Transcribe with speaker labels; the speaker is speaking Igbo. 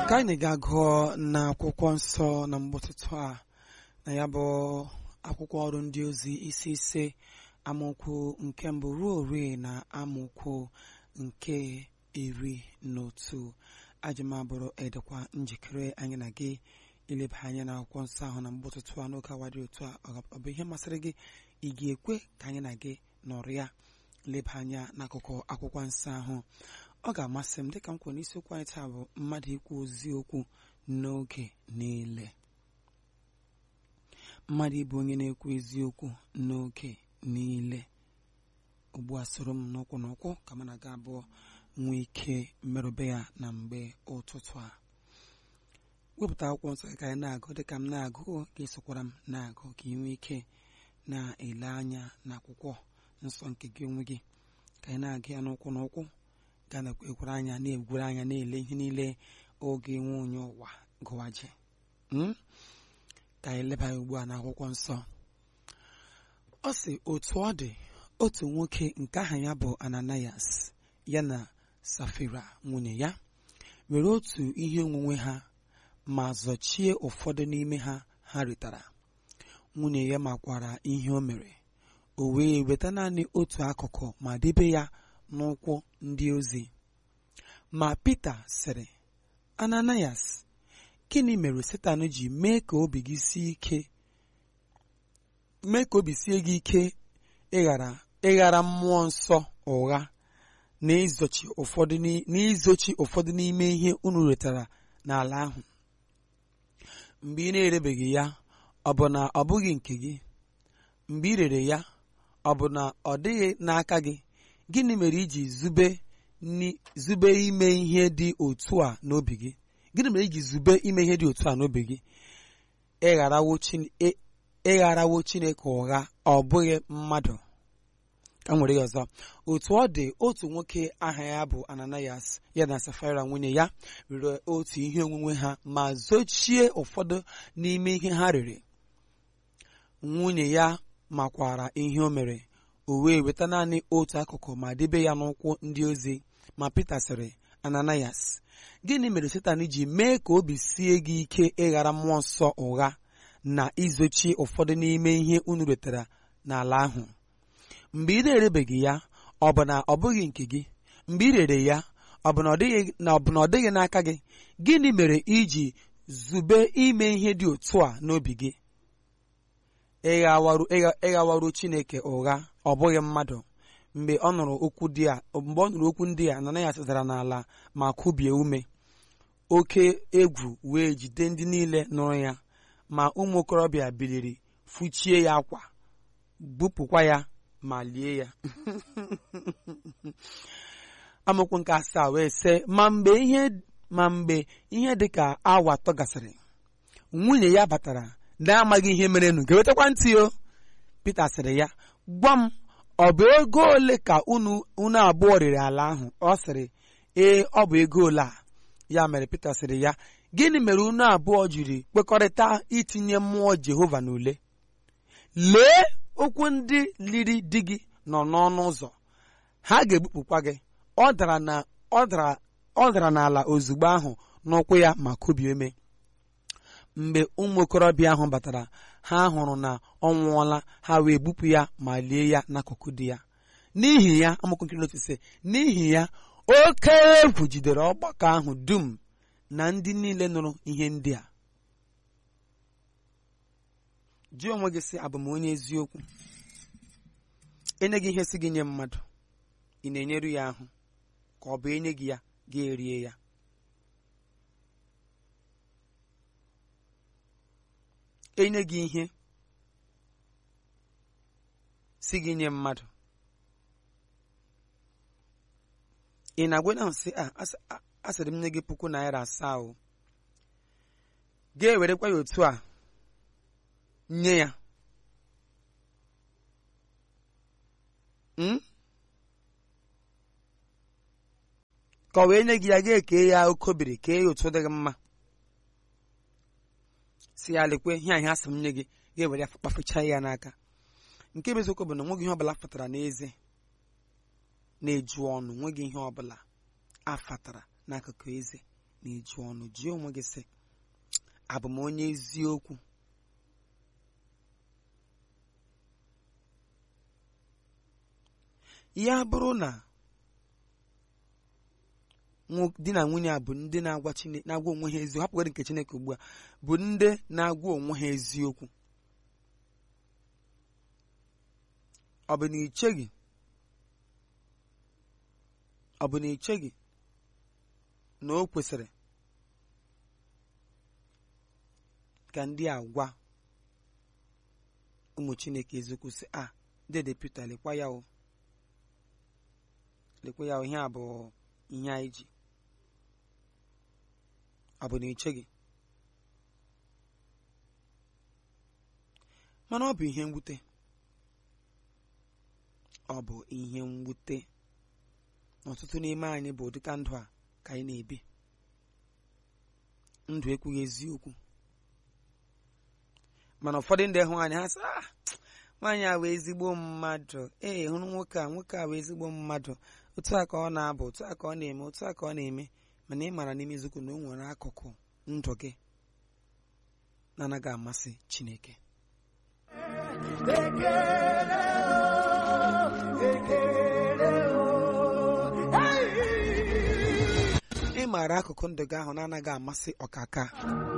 Speaker 1: ka anyị ga-agụọ n'akwụkwọ nsọ na mgbọtụtụ a na ya bụ akwụkwọ ọrụ ndị ozi isi ise amaokwu nke mbụ ruo ori na amaokwu nke iri na otu ajụmabụrụ edekwa njikere anyị na gị ileba anya na akwụkwọ nsọ ahụ na mgbọtụtụ a n'oge awa dị otu a ọ bụ ihe masịrị gị ị ga-ekwe ka anyị na gị nọrọ ya leba anya n'akụkụ akwụkwọ nsọ ahụ ọ ga-amasị m dịka m kwuru n'isiokwu anyị taa bụ mmadụ ikwu ozi okwu n'oge niile mmadụ ịbụ onye na-ekwu eziokwu n'oge niile ugbu a soro m n'ụkwụ n'ụkwụ ka m na-aga abụọ nwee ike mmerụbe ya na mgbe ụtụtụ a wepụta akwụkwọ nsọ ka anyị na-agụ dịka m na-agụ ka esokwara m na-agụ ka ị nwee ike na-ele anya n'akwụkwọ nsọ nke gị onwe gị ka anyị na-aga ya n'ụkwụ n'ụkwụ ga na-ekwere anya na-egwere anya na-ele ihe niile oge nwe onye ụwa gụwaje ka anyị leba ya ugbu a n'akwụkwọ nsọ ọ sị otu ọ dị otu nwoke nke aha ya bụ ananias ya na safira nwunye ya were otu ihe onwunwe ha ma zọchie ụfọdụ n'ime ha ha ritara nwunye ya makwara ihe o mere o wee weta naanị otu akụkụ ma debe ya n'ụkwụ ndị ozi ma Pita sịrị Ananias gịnị mere Setan ji mee ka obi gị sie ike mee ka obi sie gị ike ịghara ịghara mmụọ nsọ ụgha na izochi ụfọdụ n'izochi ụfọdụ n'ime ihe unu retara n'ala ahụ mgbe ị na-erebeghị ya ọ bụ na ọ bụghị nke gị mgbe ị rere ya ọ bụ na ọ dịghị n'aka gị gịnị mere iji zube zube ime ihe dị otu a n'obi gị gịnị mere iji zube ime ihe dị otu a n'obi gị ịgharawo chineke ụgha ọ bụghị mmadụ ka m nwere ya ọzọ otu ọ dị otu nwoke aha ya bụ ananias ya na safira nwunye ya rere otu ihe onwunwe ha ma zochie ụfọdụ n'ime ihe ha rere nwunye ya makwara ihe o mere o wee weta naanị otu akụkụ ma debe ya n'ụkwụ ndị ozi ma Pita sịrị Ananias gịnị mere Setan ji mee ka obi sie gị ike ịghara mmụọ nsọ ụgha na izochi ụfọdụ n'ime ihe unu retara n'ala ahụ mgbe ị na-erebeghị ya ọ bụ na ọ bụghị nke gị mgbe ị rere ya ọ bụ na ọ dịghị n'aka gị gịnị mere iji zube ime ihe dị otu a n'obi gị ịghawaru Chineke ụgha ọ bụghị mmadụ mgbe ọ nụrụ okwu dị a mgbe ọ nụrụ okwu ndị a Ananias dara n'ala ma kubie ume oke egwu wee jide ndị niile nụrụ ya ma ụmụ okorobịa biliri fụchie ya akwa bupụkwa ya ma lie ya amaokwu nke asaa wee sị ma mgbe ihe ma mgbe ihe dị ka awa atọ gasịrị nwunye ya batara na-amaghị ihe merenụ ga-ewetakwa ntị o Pita sịrị ya gwa m ọ bụ ego ole ka unu unu abụọ rere ala ahụ ọ sịrị ee ọ bụ ego ole a ya mere Pita sịrị ya gịnị mere unu abụọ jiri kwekọrịta itinye mmụọ Jehova n'ule lee okwu ndị liri di gị nọ n'ọnụ ụzọ ha ga-egbupụkwa gị ọ dara na ọ dara ọ dara n'ala ozugbo ahụ n'ụkwụ ya ma kubie eme mgbe ụmụ okorobịa ahụ batara ha hụrụ na ọ nwụọla ha wee bupụ ya ma lie ya n'akụkụ di ya n'ihi ya amaokwu nkiri otu sị n'ihi ya oke egwu jidere ọgbakọ ahụ dum na ndị niile nụrụ ihe ndị a jụọ onwe gị sị abụ m onye eziokwu enye gị ihe si gị nye mmadụ ị na-enyeru ya ahụ ka ọ bụ enye gị ya gị erie ya enye gị ihe si gị nye mmadụ ị na-agwa na sị a asịrị m nye gị puku naira asaa o ga-ewerekwa ya otu a nye ya ka ọ wee nye gị ya ga-eke ya okobiri kee ya otu dị gị mma si ya lekwe ihe ahịa asị m nye gị ga-ewere ya kpafecha ya n'aka nke bụ eziokwu bụ na nweghị ihe ọbụla fụtara n'eze na-eju ọnụ nweghị ihe ọbụla afatara n'akụkụ eze na-eju ọnụ jụọ onwe gị sị abụ m onye eziokwu ya bụrụ na di na nwunye a bụ ndị na-agwa Chineke na-agwa onwe ha eziokwu hapụgara nke Chineke ugbu a bụ ndị na-agwa onwe ha eziokwu ọ bụ na icheghị ọ bụ na icheghị na o kwesịrị ka ndị a gwa ụmụ Chineke eziokwu sị a dede Pita lekwa ya o lekwa ya o ihe a bụ ihe anyị ji ọ bụ na icheghị mana ọ bụ ihe mwute ọ bụ ihe mwute na ọtụtụ n'ime anyị bụ ụdịka ndụ a ka anyị na-ebi ndụ ekwughị eziokwu mana ụfọdụ ndị hụ anyị ha sị ah nwaanyị a wee ezigbo mmadụ ee hụrụ nwoke a nwoke a wee ezigbo mmadụ otu a ka ọ na-abụ otu a ka ọ na-eme otu a ka ọ na-eme mana ị maara n'ime eziokwu na o nwere akụkụ ndụ gị na-anaghị amasị Chineke ị maara akụkụ ndụ gị ahụ na-anaghị amasị ọkaka